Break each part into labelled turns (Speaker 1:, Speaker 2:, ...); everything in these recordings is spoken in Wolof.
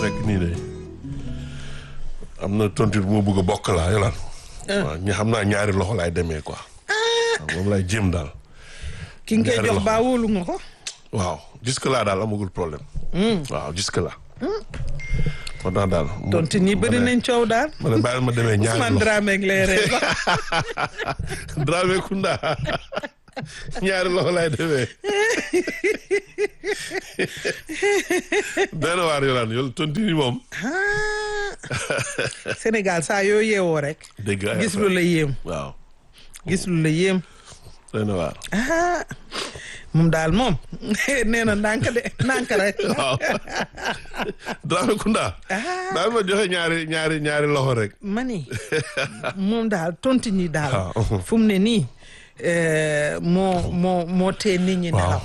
Speaker 1: nekk nii de am na tontu bu ma bëgg a bokk laa yolaan waaw ñi xam naa ñaari loxo laay demee quoi waaw moom laay jéem daal
Speaker 2: ki nga koy
Speaker 1: ñaari
Speaker 2: jox
Speaker 1: loxo.
Speaker 2: baa wóolu nga ko.
Speaker 1: waaw jusque là daal amagul problème waaw jusque là moo tax daal mu-
Speaker 2: tontu nii bëri
Speaker 1: ma ne-
Speaker 2: nañ coow daal.
Speaker 1: ma ne bàyyil ma demee ñaari
Speaker 2: Ousmane
Speaker 1: loxo
Speaker 2: Dramé ak lay ree sax.
Speaker 1: Dramé Kunda ñaari loxo laay demee benn waar yolaan yow tontu ni moom
Speaker 2: Sénégal saa yoo yeewoo rek.
Speaker 1: dégg ay
Speaker 2: gis lu la yéem
Speaker 1: waaw
Speaker 2: gis lu la yéem.
Speaker 1: benn waar
Speaker 2: ah moom daal moom nee na ndànk de ndànk rek.
Speaker 1: waaw Dramé Kunda daal ma joxe ñaari ñaari ñaari loxo rek
Speaker 2: mani moom daal tontu ñi daal.
Speaker 1: waaw.
Speaker 2: fu mu ne nii eh, moo moo moo tee nit ñi nelaw.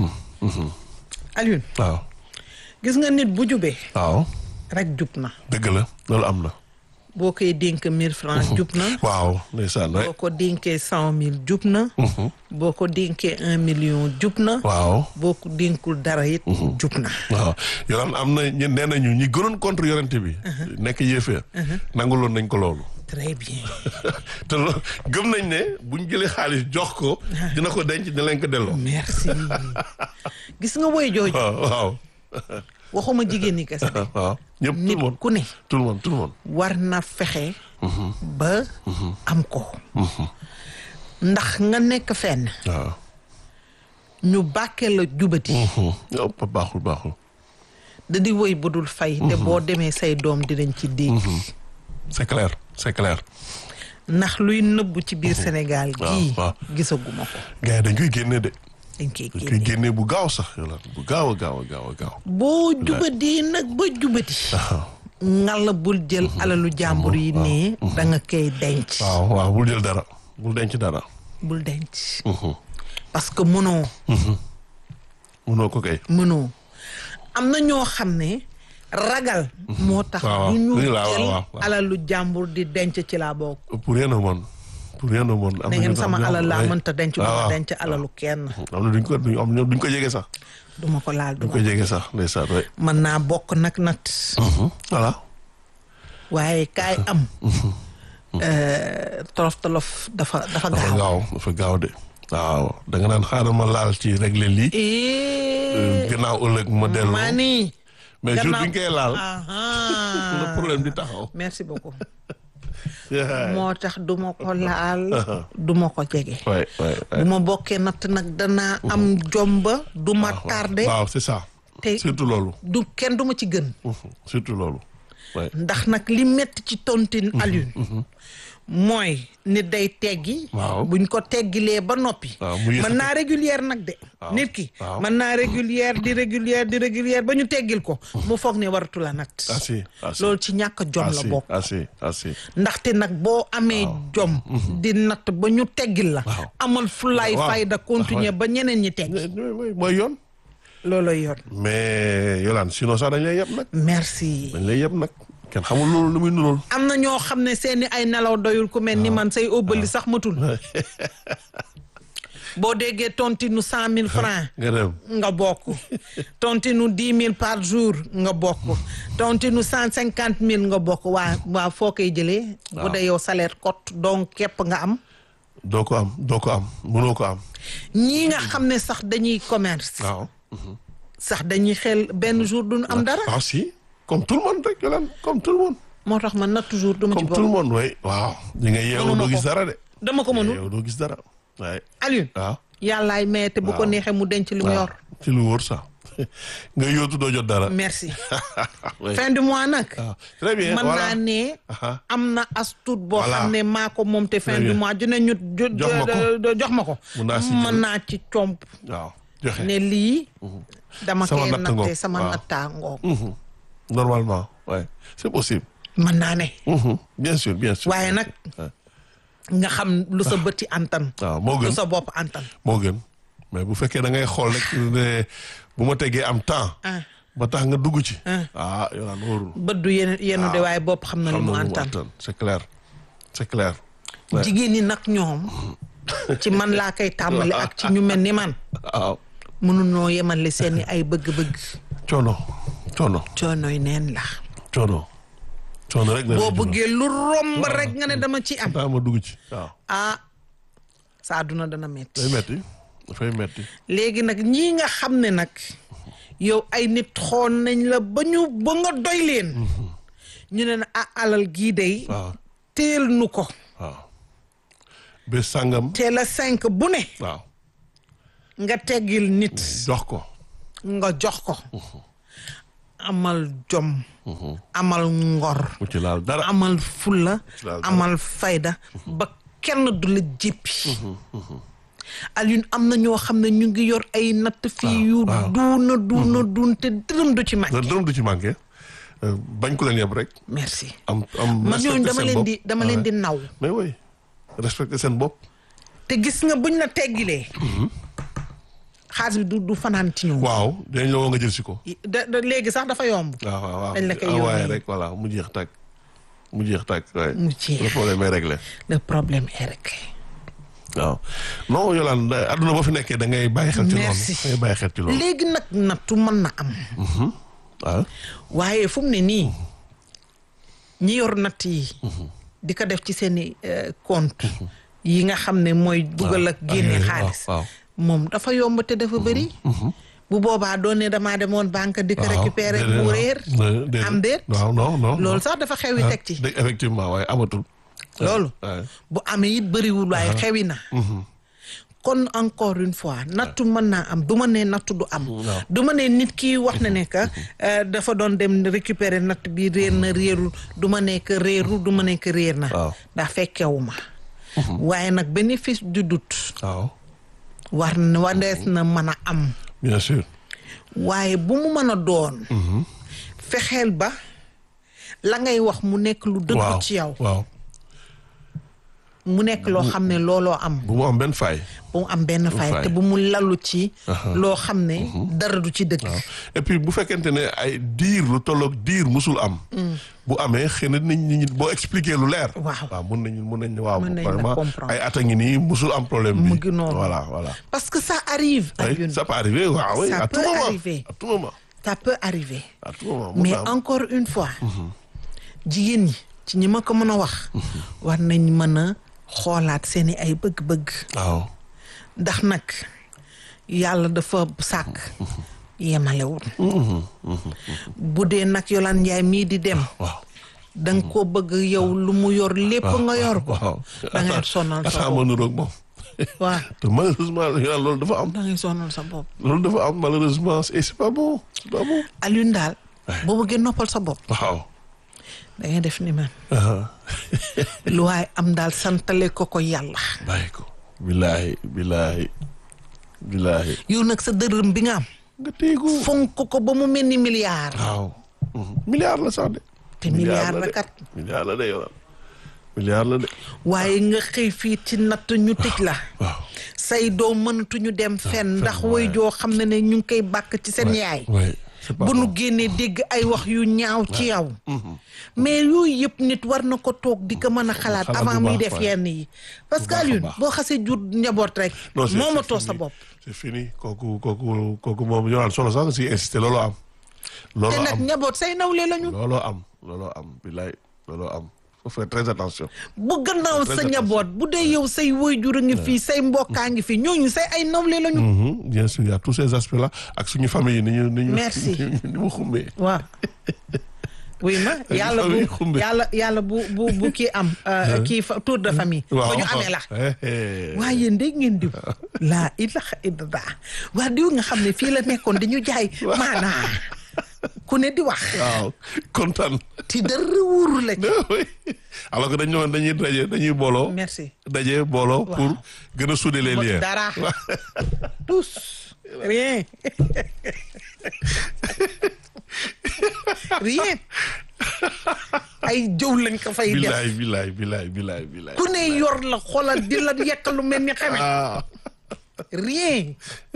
Speaker 2: Alioune
Speaker 1: waaw
Speaker 2: gis nga nit bu jubee
Speaker 1: waaw
Speaker 2: rek jub na
Speaker 1: dëgg la loolu am na
Speaker 2: boo koy dénk mille francs jub na.
Speaker 1: waaw ndeysaan waay
Speaker 2: boo ko dénkee cent mille jub na. boo ko dénkee un million jub na.
Speaker 1: waaw
Speaker 2: boo ko dénkul dara it. jub na.
Speaker 1: waaw yolaan am na ñu nee nañu ñi gënoon contre yorente bi nekk yéefee nanguloon nañ ko loolu
Speaker 2: très bien.
Speaker 1: te lo gëm nañ ne buñ jëlee xaalis jox ko dina ko denc dina leen ko delloo
Speaker 2: merci gis nga woy jooju
Speaker 1: waaw waaw
Speaker 2: waxuma jigéen ñi kese de
Speaker 1: waaw ñëpp tout
Speaker 2: nit
Speaker 1: le monde
Speaker 2: ku ne
Speaker 1: tout le monde tout le monde
Speaker 2: war na fexe ba am ko ndax nga nekk fenn
Speaker 1: waaw
Speaker 2: ñu bàkkee la jubati
Speaker 1: yow pa baaxul baaxul
Speaker 2: da di woy bu dul fay te boo demee say doom dinañ ci dégg
Speaker 1: c'est clair c'est clair
Speaker 2: ndax luy nëbbu ci biir Sénégal gii
Speaker 1: waaw.
Speaker 2: gisaguma ko
Speaker 1: gars yi dañ koy génne de
Speaker 2: dañ koy
Speaker 1: dañ koy
Speaker 2: génne
Speaker 1: génne bu gaaw sax yolaan bu gaaw a gaaw a gaaw a gaaw
Speaker 2: boo jubadee nag ba jubati ngalla bul jël alalu jàmbur yi nii da nga koy denc
Speaker 1: waaw waaw bul jël dara bul denc dara
Speaker 2: bul denc parce que mënoo
Speaker 1: munoo ko kay
Speaker 2: mënoo am na ñoo xam ne ragal moo tax
Speaker 1: waaw,
Speaker 2: du ñu
Speaker 1: oui, waaw,
Speaker 2: jël
Speaker 1: waaw, waaw.
Speaker 2: alalu jàmbur di denc ci laa bokk
Speaker 1: pour rien au monde pour rien au monde am
Speaker 2: ne
Speaker 1: na
Speaker 2: ngeen
Speaker 1: ñu-
Speaker 2: sama
Speaker 1: am na-
Speaker 2: alal laa
Speaker 1: ouais.
Speaker 2: mënta denc du
Speaker 1: waaw,
Speaker 2: ma
Speaker 1: waaw.
Speaker 2: denc alalu kenn
Speaker 1: am na duñ ko duñ am ñoom duñ ko jege sax
Speaker 2: duma ko laal
Speaker 1: duñ
Speaker 2: duma
Speaker 1: ko jege sax ndeysaan way
Speaker 2: mën naa bokk nag nat
Speaker 1: voilà
Speaker 2: waaye kaay am euh, tolof tolof dafa dafa
Speaker 1: dafa
Speaker 2: gaaw
Speaker 1: gaaw dafa gaaw de waaw da nga naan xaaral ma laal ci régler lii
Speaker 2: Eh,
Speaker 1: gannaaw ëllëg ma dellu
Speaker 2: mani
Speaker 1: mais jour
Speaker 2: gannaaw-
Speaker 1: bi nga koy laal
Speaker 2: Aha.
Speaker 1: le problème di taxaw
Speaker 2: merci beaucoup moo tax du ma ko laal du ma ko jege
Speaker 1: waay waay
Speaker 2: bu ma bokkee natt nag danaa am jomba du ma tardé
Speaker 1: waaw c'est ça
Speaker 2: te
Speaker 1: surtout loolu
Speaker 2: du kenn du ma ci gën
Speaker 1: surtout loolu waay
Speaker 2: ndax nag li metti ci tontine Alioune mooy nit day teggi
Speaker 1: Waaw.
Speaker 2: buñ ko teggilee ba noppi
Speaker 1: waaw mu
Speaker 2: mën
Speaker 1: yëkkati.
Speaker 2: naa régulière nag de nit ki
Speaker 1: waaw.
Speaker 2: mën naa régulière di régulière di régulière ba ñu teggil ko mu foog ne waratu la nat
Speaker 1: ah si ah si
Speaker 2: loolu ci ñàkk jom
Speaker 1: ah
Speaker 2: la
Speaker 1: si
Speaker 2: bokk
Speaker 1: ah si ah si
Speaker 2: ndaxte nag boo amee jom di natt ba ñu teggil la
Speaker 1: Waaw.
Speaker 2: amal fulaay
Speaker 1: Waaw.
Speaker 2: fayda continuer ba ñeneen ñi teggi
Speaker 1: mooy yoon
Speaker 2: looloy yoon
Speaker 1: mais Yolande sinon sax dañ lay yeb nag
Speaker 2: merci
Speaker 1: dañ lay yeb nag kenn xamul loolu lu muy nuróol
Speaker 2: am na ñoo xam ne seeni ay nelaw doyul ku mel ni man say óbbali sax matul boo déggee tontinu cent mille francs
Speaker 1: nga dem
Speaker 2: nga bokk tontinu dix mille par jour nga bokk tontinu cent cinquante mille nga bokk waa waa foo koy jëlee bu dee yow salaire cote donc képp nga am
Speaker 1: doo ko am doo ko am mënoo ko am
Speaker 2: ñii nga xam ne sax dañuy commerce
Speaker 1: waaw
Speaker 2: sax dañuy xel benn jour duñu am dara
Speaker 1: ah si comme tout le monde rek Yolande comme tout le monde
Speaker 2: moo tax man na toujours duma ci
Speaker 1: comme tout le
Speaker 2: bokk
Speaker 1: monde way waaw di nga yeewu
Speaker 2: Mënuma
Speaker 1: doo gis
Speaker 2: ko.
Speaker 1: dara de
Speaker 2: dama ko mënul
Speaker 1: yeewu doo gis dara waaye
Speaker 2: Alioune
Speaker 1: waaw
Speaker 2: yàllaay maye te bu ko
Speaker 1: Waaw.
Speaker 2: neexee mu denc li mu
Speaker 1: waaw
Speaker 2: yor
Speaker 1: ci lu wóor sax nga yóotu doo jot dara
Speaker 2: merci
Speaker 1: Ouais.
Speaker 2: fin du mois nag
Speaker 1: waaw très bien
Speaker 2: mën
Speaker 1: voilà
Speaker 2: naa ne
Speaker 1: Aha.
Speaker 2: am na as tuut boo
Speaker 1: Voilà.
Speaker 2: xam ne maa ko moom te fin
Speaker 1: Très
Speaker 2: du
Speaker 1: bien.
Speaker 2: mois dina ñu jo-
Speaker 1: Jox ma ko.
Speaker 2: jo- jox ma ko
Speaker 1: Mun naa si
Speaker 2: mën
Speaker 1: jël.
Speaker 2: naa ci comp
Speaker 1: waaw joxe
Speaker 2: ne lii dama
Speaker 1: Sama
Speaker 2: koy
Speaker 1: natt ngoog.
Speaker 2: natte sama
Speaker 1: Waaw.
Speaker 2: nattaangoo
Speaker 1: Mhm. normalement ouais c'est possible
Speaker 2: mën naa ne
Speaker 1: Mhm. bien sûr bien sûr
Speaker 2: waaye nag
Speaker 1: Ouais.
Speaker 2: nga xam lu sa bëti antan
Speaker 1: waaw moo
Speaker 2: lu
Speaker 1: gën
Speaker 2: sa bopp antan
Speaker 1: moo gën mais bu fekkee da ngay xool rek ne bu ma tegee am temps
Speaker 2: ah
Speaker 1: ba tax nga dugg ci ah Yolande wóorul
Speaker 2: bët du yenu yenu de waaye bopp xam na lu
Speaker 1: xam
Speaker 2: mu
Speaker 1: na lu mu
Speaker 2: antan
Speaker 1: attan c'est clair c'est clair Ouais.
Speaker 2: jigéen ñi nag ñoom ci man laa koy tàmbali ak ci ñu mel ni man
Speaker 1: waaw
Speaker 2: mënunoo yemale seeni ay bëgg-bëgg
Speaker 1: coono coono
Speaker 2: coonoy neen la
Speaker 1: coono coono rek la
Speaker 2: boo bëggee lu romb rek nga ne dama ci am
Speaker 1: daa ma dugg ci waaw
Speaker 2: ah sa àdduna dana metti
Speaker 1: day metti dafay metti
Speaker 2: léegi nag ñii nga xam ne nag yow ay nit xool nañ la ba ñu ba nga doy leen ñu ne na ah alal gii day
Speaker 1: waaw
Speaker 2: teel nu ko
Speaker 1: waaw bés sàngam
Speaker 2: teel a cinq bu ne
Speaker 1: waaw
Speaker 2: nga teggil nit
Speaker 1: jox ko
Speaker 2: nga jox ko amal jom amal ngor
Speaker 1: mu ci laal dara
Speaker 2: amal fulla
Speaker 1: Laal dara.
Speaker 2: amal fayda ba kenn du la jéppi Alioune am na ñoo xam ne ñu ngi yor ay natt fii yu
Speaker 1: waaw.
Speaker 2: duuna duuna duun te dërëm du ci mag
Speaker 1: da dërëm du ci manqué euh, bañ ko leen yeb rek
Speaker 2: merci
Speaker 1: am am
Speaker 2: man ñooñu
Speaker 1: respecté
Speaker 2: dama
Speaker 1: seen
Speaker 2: leen
Speaker 1: bopp.
Speaker 2: di dama
Speaker 1: Ah
Speaker 2: leen
Speaker 1: ouais.
Speaker 2: di naw
Speaker 1: mais oui respecté seen bopp
Speaker 2: te gis nga buñ la teggilee xaalis bi du du fanaan ci ñoom
Speaker 1: waaw dañ la woo nga jël si ko
Speaker 2: da da léegi sax dafa yomb
Speaker 1: waaw waaw waaw
Speaker 2: Dañ la koy
Speaker 1: envoyé
Speaker 2: yónnee.
Speaker 1: rek voilà mu jeex tàkk mu jeex tàkk waaye
Speaker 2: Mu jeex.
Speaker 1: le problème est réglé
Speaker 2: le problème est réglé
Speaker 1: waaw non Yolande adduna boo fi nekkee da ngay bàyyi xel ci loolu
Speaker 2: Merci.
Speaker 1: da ngay bàyyi xel ci loolu
Speaker 2: léegi nag nattu mën na am
Speaker 1: waaw
Speaker 2: waaye fu mu ne nii ñi yor natt yi di ko def ci seeni euh, compte yi nga xam ne mooy dugal ak génne
Speaker 1: waaw,
Speaker 2: xaalis
Speaker 1: waaw.
Speaker 2: moom dafa yomb te dafa bëri bu boobaa doon ne damaa demoon banque di ko
Speaker 1: waaw,
Speaker 2: récupérer
Speaker 1: déedéet,
Speaker 2: mu
Speaker 1: waaw.
Speaker 2: réer
Speaker 1: Dé- déedéet.
Speaker 2: am déet
Speaker 1: waaw non non
Speaker 2: loolu
Speaker 1: non.
Speaker 2: sax dafa xewi
Speaker 1: Ah,
Speaker 2: teg ci
Speaker 1: dé- effectivement waaye amatul
Speaker 2: loolu
Speaker 1: waaye
Speaker 2: bu amee it bëriwul waaye xewi na kon encore une fois nattu mën naa am du ma ne nattu du am du ma ne nit ki wax na ne que euh, dafa doon dem récupérer natt bi réer na réerul du ma ne que réerul du ma ne que réer na
Speaker 1: Waaw.
Speaker 2: ndax fekkewu ma waaye nag bénéfice du doute
Speaker 1: waaw
Speaker 2: war na warees na mën a am
Speaker 1: bien sûr
Speaker 2: waaye bu mu mën a doon fexeel ba la ngay wax mu nekk lu dëgg
Speaker 1: waaw
Speaker 2: ci yow
Speaker 1: waaw
Speaker 2: mu nekk loo xam ne looloo am
Speaker 1: bu mu am benn faay
Speaker 2: bu mu am benn fay
Speaker 1: fay.
Speaker 2: te bu mu lalu ci loo xam ne dara du ci dëgg
Speaker 1: et puis bu fekkente ne ay diir lu tolloog diir musul am bu amee xëy na nit ñi boo expliquer lu leer
Speaker 2: Waaw.
Speaker 1: waaw mun nañu mun nañu waaw
Speaker 2: Mën nañ la
Speaker 1: vraiment
Speaker 2: comprendre.
Speaker 1: ay at a ngi nii musul am problème bi
Speaker 2: Mu ngi noonu.
Speaker 1: voilà voilà
Speaker 2: parce que ça arrive
Speaker 1: Oui,
Speaker 2: Alioune
Speaker 1: ça peut arriver waaw oui
Speaker 2: Ça
Speaker 1: à tout
Speaker 2: peut
Speaker 1: moment
Speaker 2: arriver.
Speaker 1: à tout moment
Speaker 2: ça peut arriver
Speaker 1: à tout moment mun
Speaker 2: mais
Speaker 1: na am.
Speaker 2: encore une fois jigéen ñi ci ñi ma ko mën a wax war nañ mën a xoolaat seeni ay bëgg-bëgg
Speaker 1: waaw
Speaker 2: ndax nag yàlla dafa sàkk yemalewul bu dee nag Yolande Ndiaye mii di dem
Speaker 1: waaw
Speaker 2: da nga ko bëgg yow lu mu yor lépp nga yor ko
Speaker 1: waaw
Speaker 2: da ngay sonal sa
Speaker 1: ataa
Speaker 2: bopp
Speaker 1: ma nuroog moom
Speaker 2: waaw
Speaker 1: te malheureusement yàlla loolu dafa am
Speaker 2: da ngay sonal sa bopp
Speaker 1: loolu dafa am malheureusement et c'est pas bon c'est pas bon
Speaker 2: Alioune daal boo bëggee noppal sa bopp
Speaker 1: waaw
Speaker 2: da ngay def ni man
Speaker 1: ah
Speaker 2: lu waaye am daal santale ko ko yàlla
Speaker 1: bàyyi ko billaahi billaahi billaahi
Speaker 2: yow nag sa dërëm bi nga am
Speaker 1: nga téegu
Speaker 2: fonk ko ba mu mel ni milliard
Speaker 1: waaw milliard la sax de
Speaker 2: te milliard la kat
Speaker 1: milliard la de yow milliard la de
Speaker 2: waaye nga xëy fii ci natt ñu tëj la
Speaker 1: waaw
Speaker 2: say doom mënatuñu dem fenn ndax way joo xam ne ne ñu ngi koy bàkk ci seen yaay
Speaker 1: oui c'est pas
Speaker 2: bu nu
Speaker 1: bon.
Speaker 2: génnee dégg ay wax yu ñaaw ci yow mais yooyu yëpp nit war na ko toog di ko mën a xalaat
Speaker 1: Xalaat
Speaker 2: avant
Speaker 1: bu
Speaker 2: muy
Speaker 1: baax,
Speaker 2: def
Speaker 1: waay.
Speaker 2: yenn yi parce que
Speaker 1: baax a
Speaker 2: Alioune
Speaker 1: baax.
Speaker 2: boo xasee jur njaboot rek
Speaker 1: Non, c'est-
Speaker 2: moomatoo
Speaker 1: c'est
Speaker 2: sa
Speaker 1: fini.
Speaker 2: bopp
Speaker 1: c'est fini kooku kooku kooku moom yoral solo sax si insister looloo am
Speaker 2: te
Speaker 1: looloo
Speaker 2: nag
Speaker 1: am
Speaker 2: njaboot say nawle lañu
Speaker 1: looloo am looloo am billaay looloo am faut faire très attention
Speaker 2: bu gannaaw
Speaker 1: Très
Speaker 2: sa
Speaker 1: attention.
Speaker 2: njaboot bu dee yow say waajur a ngi fii say mbokkaa ngi fii ñooñu say ay nawle lañu
Speaker 1: Mhm, bien sûr il y a tous ces aspects là ak suñu famille yi ni ñu ni ñu
Speaker 2: Merci.
Speaker 1: ni mu xumbee
Speaker 2: waaw oui ma yàlla bu
Speaker 1: famille xumbe.
Speaker 2: yàlla yàlla bu bu bu kii am euh, kii fa tour de famille
Speaker 1: waaw
Speaker 2: ba ñu amee la
Speaker 1: Eh, eh.
Speaker 2: waaye yéen dégg ngeen diw laa ilaha illallah waa diw nga xam ne fii la nekkoon dañu jaay maanaa ku ne di wax
Speaker 1: waaw kontaan
Speaker 2: ti dara wóoru la ci
Speaker 1: oui alors que dañ ñëwoon dañuy daje dañuy booloo
Speaker 2: merci
Speaker 1: daje booloo pour gën a souder les liens
Speaker 2: dara tous rien rien ay jëw lañ ko fay def
Speaker 1: bilaay bilaay bilaay bilaay bilaay
Speaker 2: ku ne yor la xoolal di la yekk lu mel ni xame
Speaker 1: ah
Speaker 2: rien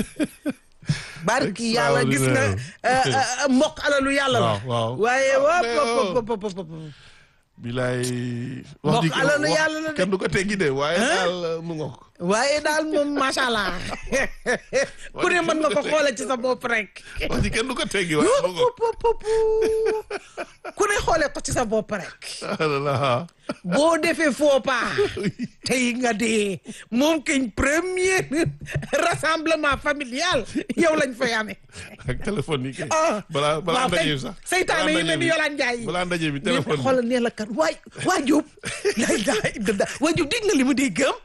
Speaker 2: barki yàlla gis nga
Speaker 1: Extraordinaire.
Speaker 2: euh, euh, mbokk alalu yàlla la
Speaker 1: waaw waaw
Speaker 2: waaye
Speaker 1: Ah,
Speaker 2: wop
Speaker 1: mais
Speaker 2: wop
Speaker 1: oh.
Speaker 2: wop wop wop wop.
Speaker 1: bilaay.
Speaker 2: Mbokk
Speaker 1: ji
Speaker 2: alalu
Speaker 1: wax-
Speaker 2: yàlla la de.
Speaker 1: kenn du ko teggi de waaye daal mu ngoog.
Speaker 2: waaye daal moom macha allah ku ne mën nga ko xoole ci sa bopp rek.
Speaker 1: wax ji kenn du ko teggi waaye mu ngoog.
Speaker 2: Pup, pup, pup. ku ne xoole ko ci sa bopp rek.
Speaker 1: ah
Speaker 2: boo defee faux pas tey nga dee moom kañ premier rassemblement familial yow lañ fay amee.
Speaker 1: ak téléphone yi kay.
Speaker 2: ah
Speaker 1: balaa balaa
Speaker 2: waaw
Speaker 1: ndaje
Speaker 2: kay
Speaker 1: bi sax.
Speaker 2: seytaane yi mel ni Yolaan Njaay yi.
Speaker 1: balaa ndaje bi
Speaker 2: nee
Speaker 1: téléphone bi.
Speaker 2: xoolal nee la kat waay waa Diop lay daay dëdda waa Diop dégg nga li mu dégg am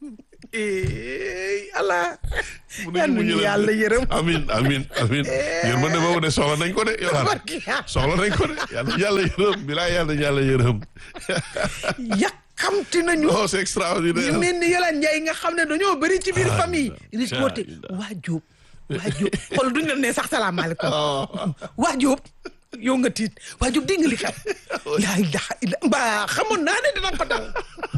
Speaker 2: eh Allah yal nañu yàlla yërëm
Speaker 1: amin amin amin yërmande boobu de soxla nañ ko de yow
Speaker 2: barki yàlla
Speaker 1: soxla nañ ko de yàlla yàlla yërëm bilaa yàlla yàlla yërëm
Speaker 2: yàkkamti nañu
Speaker 1: oh c'est extraordinaire
Speaker 2: ñu mel ni Yolaan Njaay nga xam ne dañoo bëri ci biir famille di
Speaker 1: Incha
Speaker 2: côté
Speaker 1: Allah.
Speaker 2: waa Diop waa Diop xool duñ la ne sax salaamaaleykum
Speaker 1: oh
Speaker 2: waa Diop yow nga tiit waa Diop dégg nga li xew laa ilaha illa mbaa xamoon naa ne dina ko dal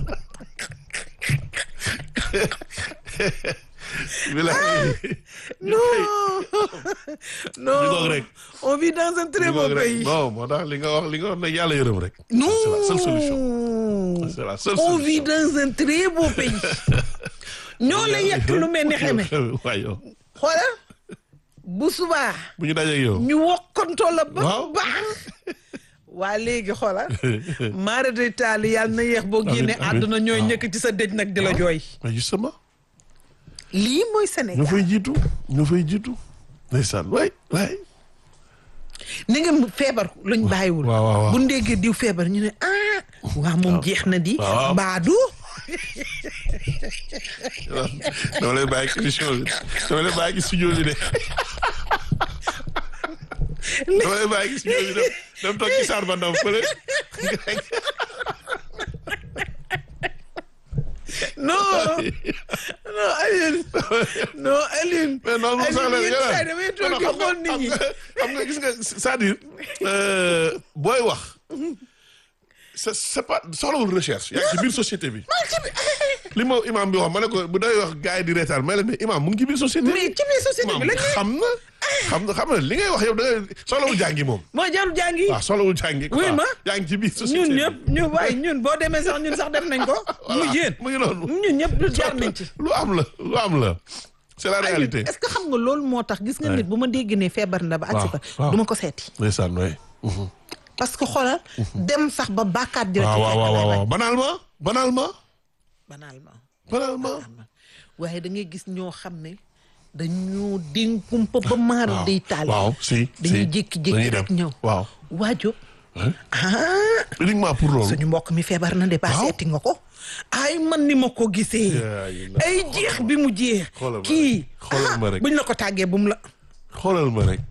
Speaker 1: bilaa
Speaker 2: non non
Speaker 1: ñu ngoog rek.
Speaker 2: on vit dans un très beau pays
Speaker 1: bon moo tax li nga wax li nga wax ne yàlla yërëm rek
Speaker 2: non
Speaker 1: c'est la seule solution c'est la seule
Speaker 2: on
Speaker 1: solution
Speaker 2: vit dans un très beau pays ñoo la yett lu mel ni xeme
Speaker 1: waay yow
Speaker 2: xoolal bu subaa
Speaker 1: bu ñu dajeeg yow
Speaker 2: ñu wokkantoo la ba
Speaker 1: Waaw.
Speaker 2: baax waa léegi xoolal maara day taali yàlla na yeex boo
Speaker 1: Amiin,
Speaker 2: génne
Speaker 1: amiin.
Speaker 2: àdduna ñooy
Speaker 1: Waaw.
Speaker 2: ñëkk ci sa dëj nag di la jooy
Speaker 1: mais justement
Speaker 2: lii mooy
Speaker 1: ñoo
Speaker 2: Sénégal
Speaker 1: fay jiitu ñoo fay jiitu ndeysaan waay waay
Speaker 2: ni nga mu feebar luñ bàyyiwul
Speaker 1: waaw, waaw, waaw.
Speaker 2: bu ndéggee diw feebar ñu ne ah waa moom jeex na di
Speaker 1: waaw.
Speaker 2: baadu
Speaker 1: dama lay bàyyi ci émission bi dama lay bàyyi ci studio bi de dama lay bàyyi ci studio bi dem dem toog ci saar ba ndaw fële
Speaker 2: non non Alioune non Alioune
Speaker 1: mais non non sax la
Speaker 2: Alioune yenn saa yi damay toog di xool nit ñi
Speaker 1: xam nga gis nga c'est-à-dire euh, booy wax c'est c'est pas soxlawul recherche yaa ngi ci biir société bi li ma imam bi wax ma ne ko bu day wax gars yi di reetaan may la mais imam mu ngi ci biir société
Speaker 2: mais ci biir société
Speaker 1: imam
Speaker 2: bi lañ ne
Speaker 1: xam na xam na xam na li ngay wax yow da ngay soxlawul jàngi moom
Speaker 2: moo jarul jàngi
Speaker 1: waaw soxlawul jàngi
Speaker 2: Oui,
Speaker 1: quoi.
Speaker 2: ma.
Speaker 1: yaa ngi ci biir société
Speaker 2: ñun
Speaker 1: bi.
Speaker 2: ñëpp ñu waaye ñun boo demee sax ñun sax def nañ ko mu
Speaker 1: Voilà,
Speaker 2: yéen
Speaker 1: mu ngi noonu
Speaker 2: ñun ñëpp lu jaar nañ ci
Speaker 1: lu am la lu am la c'est la réalité
Speaker 2: est-ce que xam nga loolu moo tax gis nga nit bu ma dégg ne feebar na ba agsi fa
Speaker 1: waaw.
Speaker 2: du ma ko seeti
Speaker 1: ndeysaan waay
Speaker 2: parce que xoolal dem sax ba bàkkaat di la
Speaker 1: waaw
Speaker 2: ci
Speaker 1: waaw
Speaker 2: fekk
Speaker 1: waaw
Speaker 2: lay
Speaker 1: waaw
Speaker 2: bañ.
Speaker 1: banalement banalement
Speaker 2: banalement
Speaker 1: banalement
Speaker 2: waaye da ngay gis ñoo xam ne dañoo dénkumpa ba maara day taal
Speaker 1: waaw si
Speaker 2: dañuy
Speaker 1: si.
Speaker 2: jékki-jékki
Speaker 1: dañuy
Speaker 2: rek
Speaker 1: dem.
Speaker 2: ñëw
Speaker 1: waaw
Speaker 2: waajo
Speaker 1: Hein?
Speaker 2: ah
Speaker 1: uniquement pour loolu
Speaker 2: suñu mbokk mi feebar na de ba
Speaker 1: Waaw.
Speaker 2: seeti nga ko ay man ni ma ko gisee
Speaker 1: yaa ilaah.
Speaker 2: ay jeex bi mu jeex
Speaker 1: Xoolal ma
Speaker 2: kii
Speaker 1: rek. Xoolal ma
Speaker 2: ah,
Speaker 1: rek.
Speaker 2: buñ la ko tàggee bu mu la
Speaker 1: xoolal ma rek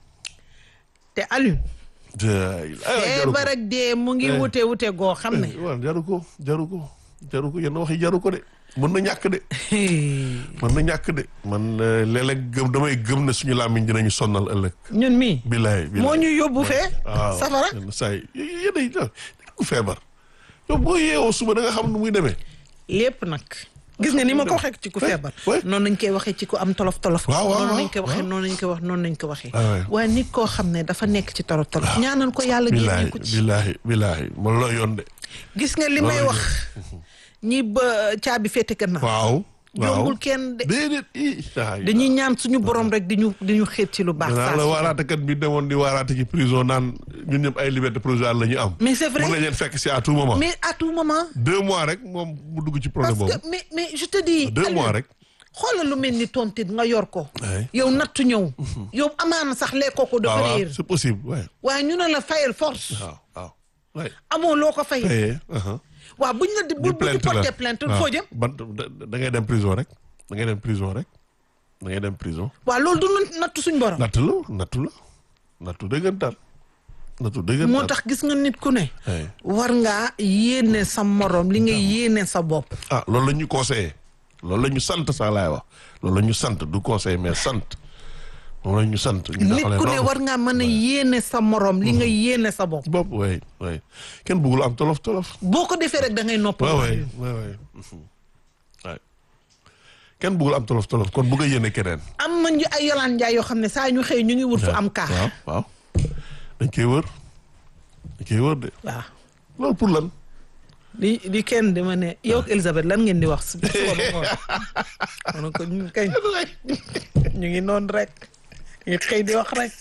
Speaker 2: te Alioune
Speaker 1: yaa ilaah. Ay, jaru ko.
Speaker 2: feebar ak dee mu ngi
Speaker 1: Eh.
Speaker 2: wute wute goo xam ne
Speaker 1: waaw jaru ko jaru ko jaru ko yenn wax yi jaru ko de mën na ñàkk de mën na ñàkk de man euh, léeg-léeg gëm damay gëm ne suñu làmmiñ dinañu sonnal ëllëg
Speaker 2: ñun mii
Speaker 1: bilaay bilaay
Speaker 2: moo ñu yóbbu fee
Speaker 1: waaw
Speaker 2: safara
Speaker 1: yenn saa yi yéen ay ku feebar yow boo yeewoo suba da nga xam nu muy demee
Speaker 2: lépp nag gis nga ni ma ko waxee ci ku feebar
Speaker 1: ouais.
Speaker 2: noonu nañ koy waxee ci ku am tolof tolof
Speaker 1: Waaw, waaw,
Speaker 2: noonu
Speaker 1: waaw,
Speaker 2: nañ koy waxee
Speaker 1: waaw.
Speaker 2: noonu nañ koy wax noonu nañ ko waxee
Speaker 1: Ah, ouais.
Speaker 2: waaye nit koo xam ne dafa nekk ci tolof tolof ñaanal ko yàlla génne
Speaker 1: bilaay
Speaker 2: ko ci
Speaker 1: bilaay bilaay man loo yoon de
Speaker 2: gis nga li may
Speaker 1: Loolu
Speaker 2: wax ñi ba caabi féete gannaaw
Speaker 1: waaw waaw
Speaker 2: jombul kenn de
Speaker 1: déedéet i ay
Speaker 2: dañuy ñaan suñu borom rek di ñu di ñu xeet ci lu baax
Speaker 1: danaa
Speaker 2: saa
Speaker 1: la
Speaker 2: su
Speaker 1: waaraatekat bi demoon di waaraate ci prison naan ñun ñëpp ay liberté provisoire la ñu am
Speaker 2: mais c'est vrai
Speaker 1: mun nañ leen fekk si à tout moment
Speaker 2: mais à tout moment
Speaker 1: deux mois rek moom mu dugg ci
Speaker 2: parce
Speaker 1: problème boobu
Speaker 2: que mais mais je te dis
Speaker 1: deux
Speaker 2: Aliou,
Speaker 1: mois rek
Speaker 2: xoolal lu mel ni tontit nga yor ko
Speaker 1: Ouais.
Speaker 2: yow nattu ñëw yow amaana sax lekkoo ko dafa
Speaker 1: waaw waaw
Speaker 2: réer
Speaker 1: c'est possible ouais
Speaker 2: waaye ñu ne la fayal force
Speaker 1: waaw waaw ouais
Speaker 2: amoo loo ko fay
Speaker 1: payé uh-huh.
Speaker 2: waaw buñ la di bu
Speaker 1: ñu
Speaker 2: bu ñu
Speaker 1: plainte la
Speaker 2: porté plainte
Speaker 1: waaw.
Speaker 2: foo jëm
Speaker 1: ban da- da ngay dem prison rek da ngay dem prison rek da ngay dem prison
Speaker 2: waaw loolu du nu nattu suñ borom
Speaker 1: nattu la nattu la nattu dëggantaan nattu dëggantaan
Speaker 2: moo tax gis nga nit ku ne
Speaker 1: Ouais.
Speaker 2: war ngaa yéene sa morom li nga yéene sa bopp
Speaker 1: ah loolu la ñu conseillé loolu la ñu sant sax laay wax loolu la ñu sant du conseil mais sant moom la ñu sant ñu
Speaker 2: nit
Speaker 1: doxalee
Speaker 2: ku ne
Speaker 1: noonu.
Speaker 2: war ngaa mën a yéene sa morom li nga yéene sa bopp
Speaker 1: bopp waay waay kenn bëggul am tolof tolof
Speaker 2: boo ko defee rek da ngay nopp
Speaker 1: waay waay waay waay mhm. waay kenn bëggul am tolof tolof kon bëgg a yéene keneen
Speaker 2: am nañu ay yolaan njaay yoo xam ne saa ñu xëy ñu ngi wut fu am kaa
Speaker 1: waaw waaw dañ koy wër dañ koy wër de
Speaker 2: waaw
Speaker 1: loolu pour lan.
Speaker 2: di di kenn di ma ne yow ak Elisabeth lan ngeen di wax suba ba ngoon ma ne ko ñu kañ ñu ngi noonu rek ñu xëy di wax rek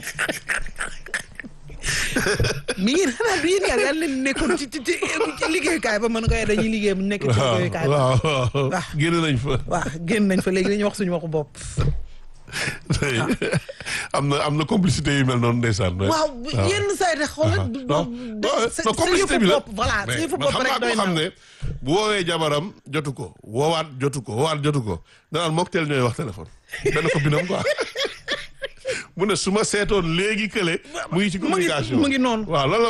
Speaker 2: mi ngi xanaa du yéen ñaar yàlla leen nekkoon ci ci ci ci liggéeyukaay ba mën ko dañuy liggéey mu nekk ci liggéeyukaay ba
Speaker 1: waaw waaw
Speaker 2: waaw.
Speaker 1: génn nañ fa.
Speaker 2: waaw génn nañ fa léegi dañuy wax suñu waxu bopp
Speaker 1: tey am na am na complicité yu mel noonu ndeysaan.
Speaker 2: waaw yenn saa yi de xoolal du
Speaker 1: non
Speaker 2: sa
Speaker 1: non complicité bi la
Speaker 2: bopp voilà sa yëfu bopp rek doy
Speaker 1: xam
Speaker 2: na
Speaker 1: ne bu woowee jabaram jotu ko woowaat jotu ko woowaat jotu ko danaan mook teel ñooy wax téléphone dana ko binam quoi mu ne su ma seetoon léegi kële mu ngi ci
Speaker 2: mu ngi
Speaker 1: communication
Speaker 2: mu ngi noonu
Speaker 1: waaw loolu la